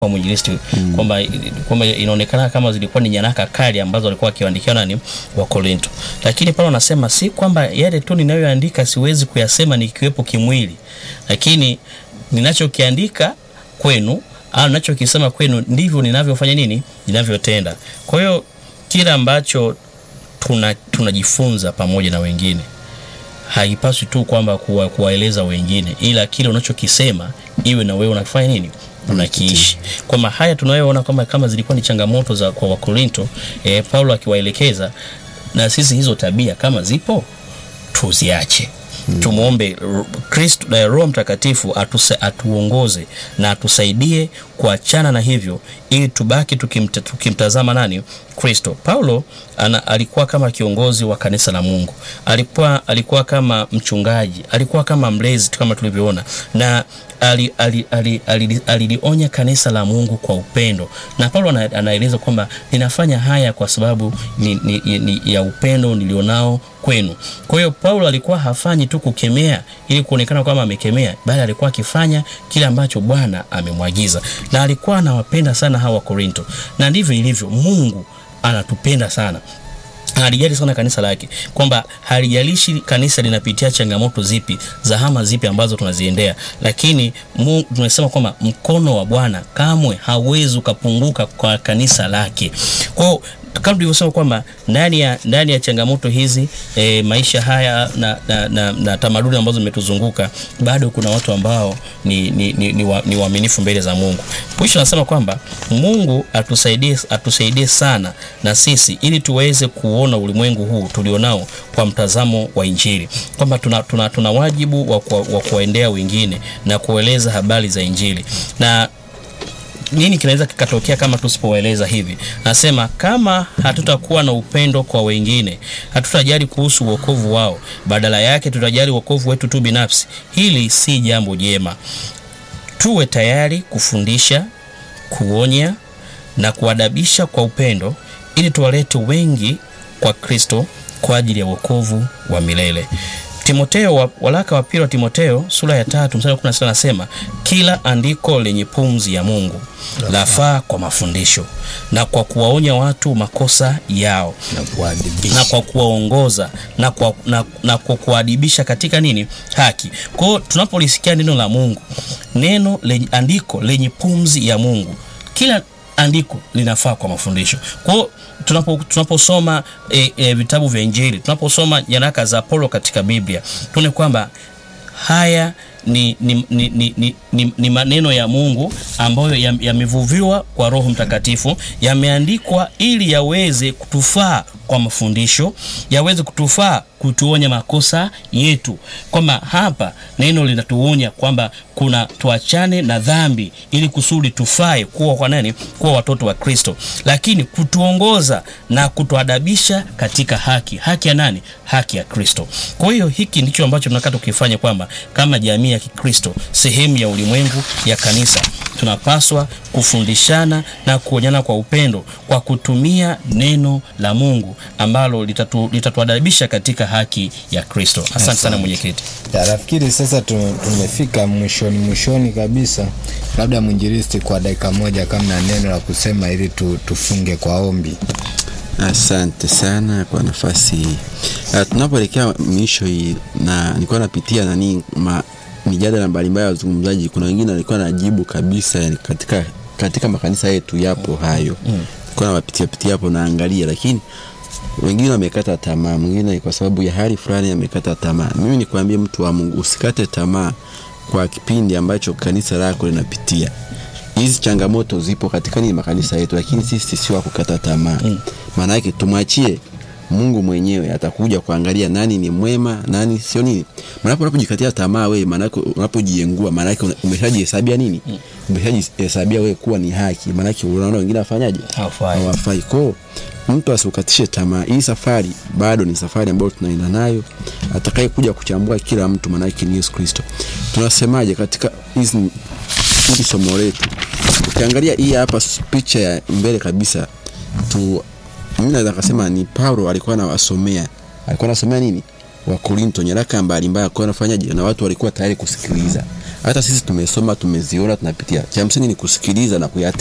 kwa mwinjilisti mm. kwamba kwamba inaonekana kama zilikuwa ni nyaraka kali ambazo walikuwa wakiandikia nani wa Korinto, lakini Paulo anasema si kwamba yale tu ninayoandika siwezi kuyasema nikiwepo kimwili, lakini ninachokiandika kwenu au ninachokisema kwenu ndivyo ninavyofanya nini, ninavyotenda. Kwa hiyo kila ambacho tuna tunajifunza pamoja na wengine haipaswi tu kwamba kuwa, kuwaeleza wengine, ila kile unachokisema iwe na wewe unafanya nini unakiishi. Kwamba haya tunayoona kama, kama zilikuwa ni changamoto za kwa Wakorinto eh, Paulo akiwaelekeza na sisi hizo tabia kama zipo tuziache. Hmm. Tumwombe Kristo na Roho Mtakatifu atuse, atuongoze na atusaidie kuachana na hivyo ili tubaki tukimta, tukimtazama nani Kristo. Paulo ana, alikuwa kama kiongozi wa kanisa la Mungu, alikuwa, alikuwa kama mchungaji, alikuwa kama mlezi kama tulivyoona, na alilionya ali, ali, ali, ali, ali kanisa la Mungu kwa upendo, na Paulo ana, anaeleza kwamba ninafanya haya kwa sababu ni, ni, ni, ya upendo nilionao kwenu. Kwa hiyo Paulo alikuwa hafanyi tu kukemea ili kuonekana kwamba amekemea, bali alikuwa akifanya kile ambacho Bwana amemwagiza, na alikuwa anawapenda sana hawa Korinto, na ndivyo ilivyo. Mungu anatupenda sana halijali sana kanisa lake, kwamba halijalishi kanisa linapitia changamoto zipi za hama zipi ambazo tunaziendea, lakini tunasema kwamba mkono wa Bwana kamwe hauwezi ukapunguka kwa kanisa lake. Kwao kama tulivyosema kwamba ndani ya ndani ya changamoto hizi e, maisha haya na, na, na, na tamaduni ambazo zimetuzunguka bado kuna watu ambao ni, ni, ni, ni, wa, ni waaminifu mbele za Mungu. Mwisho anasema kwamba Mungu atusaidie, atusaidie sana na sisi ili tuweze kuona ulimwengu huu tulionao kwa mtazamo wa Injili, kwamba tuna, tuna, tuna wajibu wa, wa kuwaendea wengine na kueleza habari za Injili na nini kinaweza kikatokea kama tusipowaeleza hivi? Nasema kama hatutakuwa na upendo kwa wengine, hatutajali kuhusu wokovu wao, badala yake tutajali wokovu wetu tu binafsi. Hili si jambo jema. Tuwe tayari kufundisha, kuonya na kuadabisha kwa upendo, ili tuwalete wengi kwa Kristo kwa ajili ya wokovu wa milele. Timoteo, walaka wa pili wa Timoteo sura ya tatu mstari wa 16 anasema kila andiko lenye pumzi ya Mungu lafaa kwa mafundisho na kwa kuwaonya watu makosa yao na, na kwa kuwaongoza na kwa, na, na kwa kuadibisha katika nini haki. Kwa hiyo tunapolisikia neno la Mungu, neno lenye andiko lenye pumzi ya Mungu, kila andiko linafaa kwa mafundisho. Kwa hiyo tunapo tunaposoma e, e, vitabu vya Injili, tunaposoma nyaraka za Paulo katika Biblia, tuone kwamba haya ni, ni, ni, ni, ni, ni, ni maneno ya Mungu ambayo yamevuviwa ya kwa Roho Mtakatifu, yameandikwa ili yaweze kutufaa kwa mafundisho, yaweze kutufaa kutuonya makosa yetu, kwamba hapa neno linatuonya kwamba kuna tuachane na dhambi ili kusudi tufae kuwa kwa nani, kuwa watoto wa Kristo, lakini kutuongoza na kutuadabisha katika haki. Haki ya nani? Haki ya Kristo. Kwa hiyo hiki ndicho ambacho tunataka tukifanya, kwamba kama jamii ya Kikristo, sehemu ya ulimwengu ya kanisa, tunapaswa kufundishana na kuonyana kwa upendo kwa kutumia neno la Mungu ambalo litatu, litatuadabisha katika haki ya Kristo. Asante sana mwenyekiti. Nafikiri sasa tumefika mwishoni mwishoni kabisa, labda mwinjilisti, kwa dakika moja, kama na neno la kusema ili tu, tufunge kwa ombi. Asante sana kwa nafasi hii. Uh, tunapoelekea mwisho hii, na nilikuwa napitia nani ma, mijadala mbalimbali ya wazungumzaji. Kuna wengine walikuwa najibu kabisa, yani katika katika makanisa yetu yapo hayo mm. Kuna nawapitia pitia hapo naangalia, lakini wengine wamekata tamaa, mwingine kwa sababu ya hali fulani amekata tamaa. Mimi nikwambie, mtu wa Mungu, usikate tamaa kwa kipindi ambacho kanisa lako linapitia. Hizi changamoto zipo katika nini makanisa yetu, lakini sisi sio wa kukata tamaa mm. Maana yake tumwachie Mungu mwenyewe atakuja kuangalia nani ni mwema, nani sio nini. Maana unapojikatia tamaa wewe, maana yake unapojiengua, maana yake umeshajihesabia nini? Mm. Umeshajihesabia wewe kuwa ni haki. Maana yake unaona wengine afanyaje? Hawafai. Kwa mtu asikukatishe tamaa. Hii safari bado ni safari ambayo tunaenda nayo. Atakaye kuja kuchambua kila mtu, maana yake ni Yesu Kristo. Tunasemaje katika hizi hili somo letu? Ukiangalia hii hapa picha ya mbele kabisa tu mimi naweza kusema ni Paulo alikuwa anawasomea, alikuwa anasomea nini? Wa Korinto, nyaraka mbalimbali, alikuwa anafanyaje? Na watu walikuwa tayari kusikiliza. hata sisi tumesoma tumeziona tunapitia cha msingi ni kusikiliza na kuyate